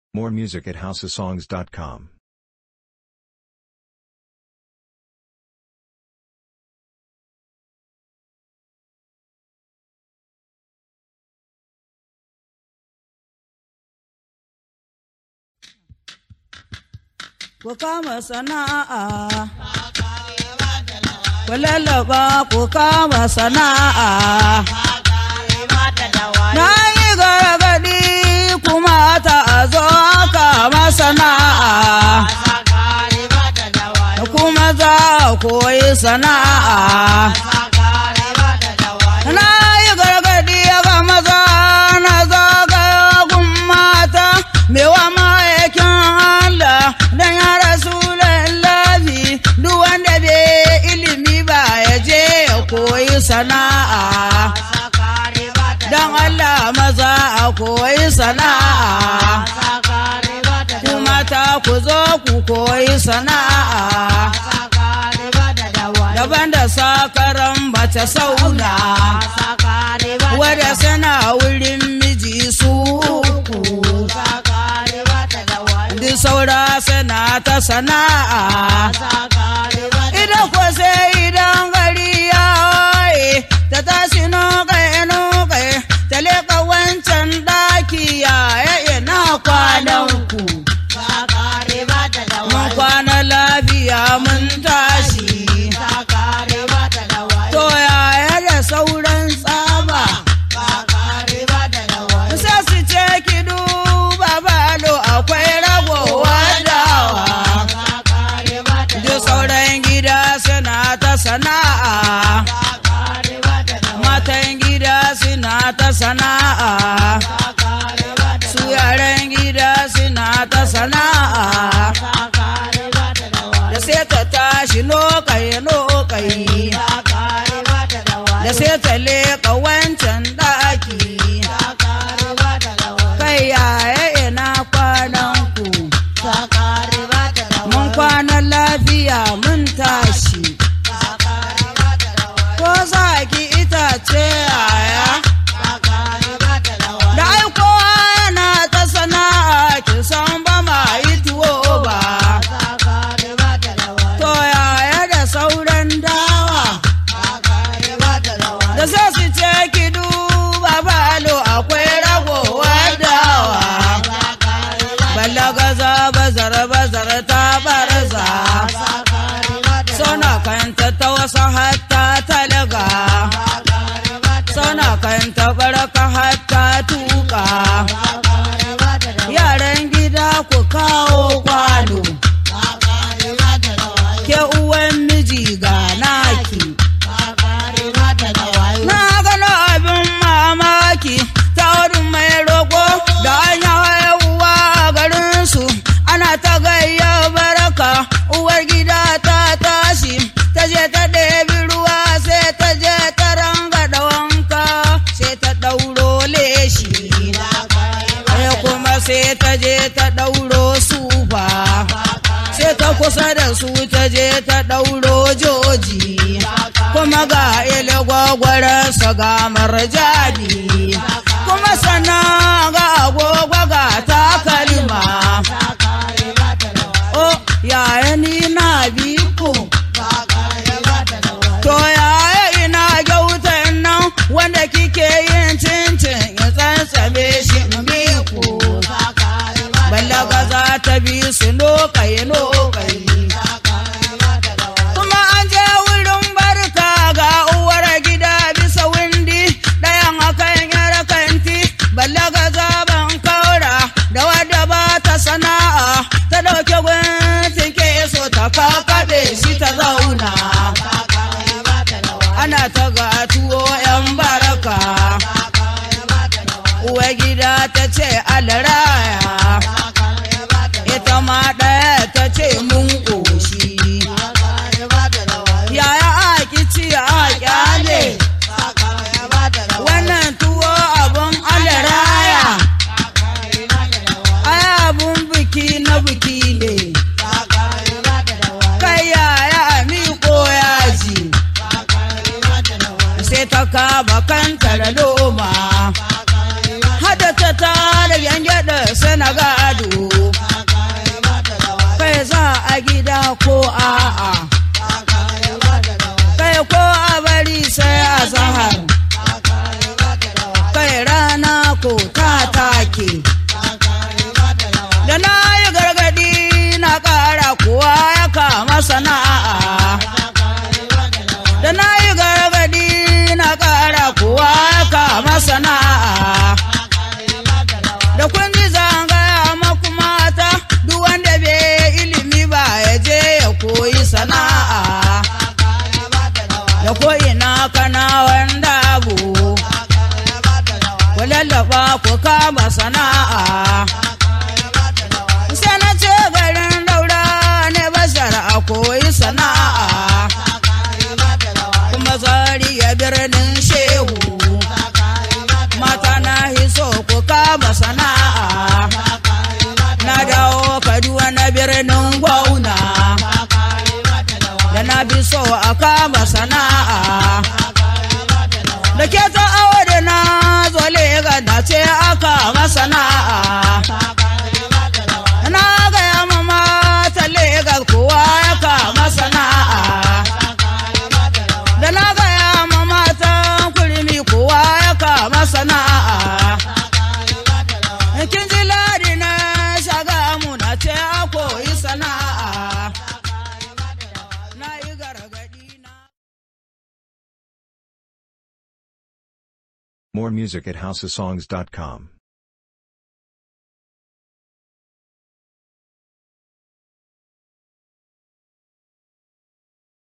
More music at houseofsongs.com. ku kama sana'a. Ku lallaba ku kama sana'a. Na yi gargaɗi kuma ta zo kama sana'a. Kuma za koyi sana'a. Na yi gargaɗi ga maza na zagagun mata, mewa ma'aikin Allah don ya rasu lallabi duk wanda bai ilimi ba ya je ya koyi sana'a. Don Allah maza a koyi sana'a. Ku mata ku zo ku koyi sana'a. Daban da sakaran mace sauna. Wadda suna wurin miji su uku. Duk saura suna ta sana'a. Idan ko sai idan gari ya waye ta tashi nokai-nokai ta leƙa wancan ɗaki ya ina kwanan ku. Mun kwana lafiya mun tashi. To yaya da sauran tsaba. Sai su ce ki duba balo akwai ragowa dawa. Duk sauran gida suna ta sana'a. Matan gida suna ta sana'a. Su yaran gida suna ta sana'a. Da sai ta tashi lokai-lokai. Da sai ta leƙa wancan ɗaki. Kai yaya ina kwanan ku. Mun kwana lafiya mun tashi. Ko za ki itace yaya? Da aiko yana ta sana'a ki san ba ma yi tuwo ba. To yaya da sauran dawa. Da sai su ce ki duba balo akwai ragowa dawa. Ballagaza bazar bazar ta barza. Sona kanta ta wasu hatta talaga. Sona kanta baraka hatta tuka. Yaran gida ku kawo kwano. Ke uwan miji ga naki. Na gano abin mamaki ta wurin mai roƙo da an yi haihuwa a garinsu ana ta gayya baraka uwar gida ta tashi ta je ta ɗebi ruwa sai ta je ta ranga da wanka sai ta ɗauro leshi sai kuma sai ta je ta ɗauro sufa sai ta kusa da su ta je ta ɗauro joji kuma ga ile gwagwararsa ga marjani kuma sannan ga agogo ga takalma o yaya ni na biku to yaya ina gyautan nan wanda kike yin cincin ya tsantsame shi in biku ballaga za ta bi su lokai lokai kuma an je wurin barka ga uwar gida bisa windi ɗayan akan yar kanti ballaga zaben kaura da wadda ba ta sana'a ta ɗauke guntin ke so ta kakaɗe shi ta zauna ana ta ga tuwo yan baraka uwa gida ta ce alaraya ita ma ɗaya ta ce mun ƙoshi yaya aki ci a kyale wannan tuwo abun alaraya ai abun biki na biki ne kai yaya amiko yaji sai ta kaba kanta da loma hada ta tara yan gyada sana gado ko a'a kai ko a bari sai a zahar kai rana ko ta take da na yi gargadi na ƙara kuwa ya kama sana'a da na yi gargadi na ƙara kuwa ya kama sana'a da kun ji zangaya maku mata duk wanda bai ilimi ba ya je ya koyi sana'a da ko'ina kana wanda abu ku lallaba ku kama sana'a sai na ce garin daura ne bashar a koyi sana'a kuma zari ya birnin shehu mata na hiso ku kama sana'a na dawo kaduwa na birnin gwauna da na bi so a kama sana'a da ke ta awo da na zo lega na ce aka masana'a na gaya ma mata Legas kowa ya kama sana'a. Da na gaya ma matan kurmi kowa ya kama sana'a. Kin ji ladi na shaga mu na ce a koyi sana'a. Na yi gargaɗi na. More music at houseofsongs.com.